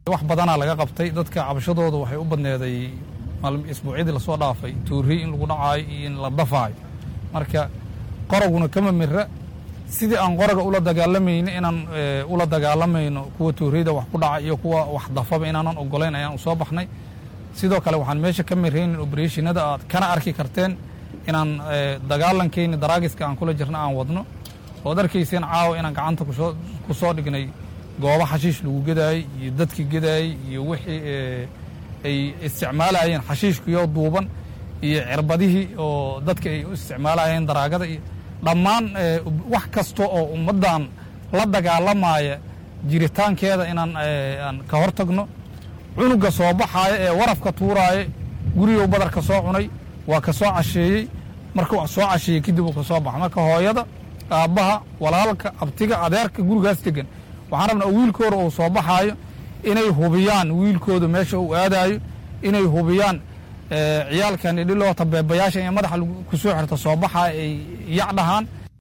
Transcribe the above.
wax badanaa laga qabtay dadka cabashadooda waxay u badneeday isbuucyadii lasoo dhaafay tuuriy in lagu dhacaayo iyo in la dafaayo marka qoraguna kama mira sidii aan qoraga ula dagaalamayno inaan ula dagaalamayno kuwa tuuriyada wax ku dhaca iyo kuwa wax dafaba inaanan ogolayn ayaan u soo baxnay sidoo kale waxaan meesha ka miraynin obereshinada aad kana arki karteen inaan dagaalankeyni daraagiska aan kula jirna aan wadno ood arkayseen caawa inaan gacanta ku soo dhignay goobo xashiish lagu gedaayey iyo dadkii gedaayey iyo wixii ay isticmaalayeen xashiishkiyo duuban iyo cirbadihii oo dadka ay u isticmaalayeen daraagada iyo dhammaan wax kasta oo ummaddan la dagaalamaya jiritaankeeda inaan aan ka hor tagno cunuga soo baxaaya ee warafka tuuraaya gurigow badarka soo cunay waa ka soo casheeyey markuu soo casheeyey kadib uu ka soo baxa marka hooyada aabbaha walaalka abtiga adeerka gurigaas degan waxaan rabnaa wiilkooda uu soo baxaayo inay hubiyaan wiilkooda meesha uu aadaayo inay hubiyaan ciyaalkan idhiloo tabeebayaasha in madaxa ku soo xirto soo baxaa ay yac dhahaan